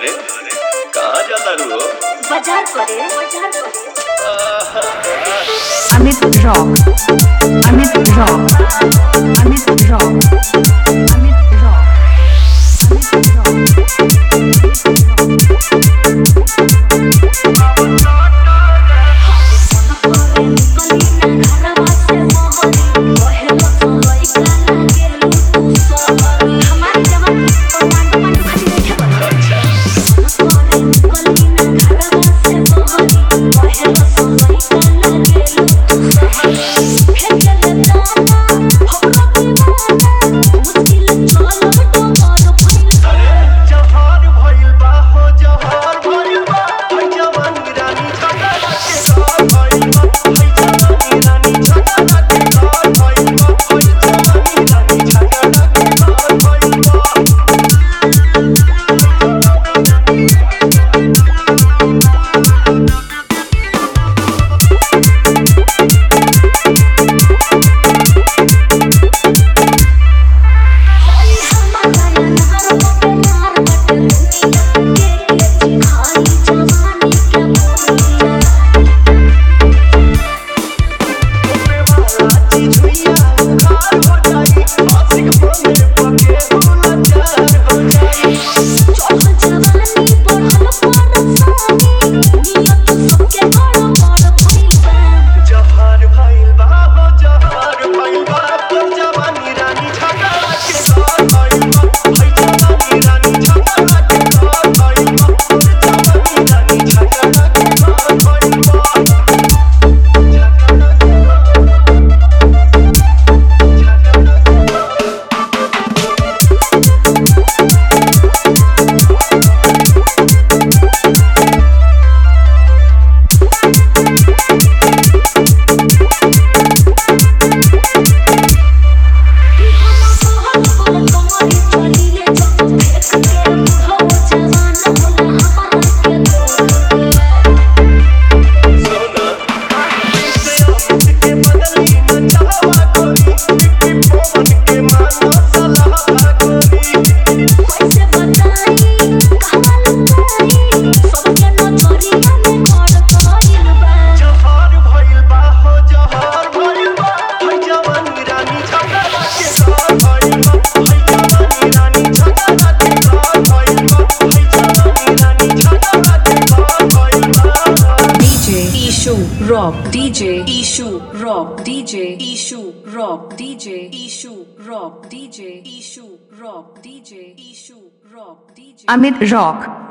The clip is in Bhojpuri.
अरे कहाँ जाता रू हो बाजार करे बाजार करे Amit Rock. Amit Rock. Amit Rock. Amit Rock. Amit Rock. जवार भइल बा हो जवार भइल बा हई जवानी रानी छटा के घर भइल बा हई जवानी रानी छटा के घर भइल बा हई जवानी रानी छटा के घर भइल बा ओमे वाला चीज हुइया उखाड़ हो जाई आशिक बने पके होला चार हो जाई जवार भइल बा हो जवार भइल बा हई जवानी रानी छटा के घर भइल बा हई जवानी रानी छटा के घर भइल बा हई जवानी रानी छटा के घर भइल बा छटा के सोना से अमित के बदली न चाहवा कोई कि पवन के मानो सलाह कोई जवार भइल बा हो जवार भइल बा हई जवानी रानी छटा के घर भइल बा हई जवानी रानी छटा के घर भइल बा हई जवानी रानी छटा के घर भइल बा DJ Ishu Rock. DJ Ishu Rock. DJ Ishu Rock. DJ Ishu Rock. DJ Ishu Rock. DJ Ishu Rock. DJ Amit Rock.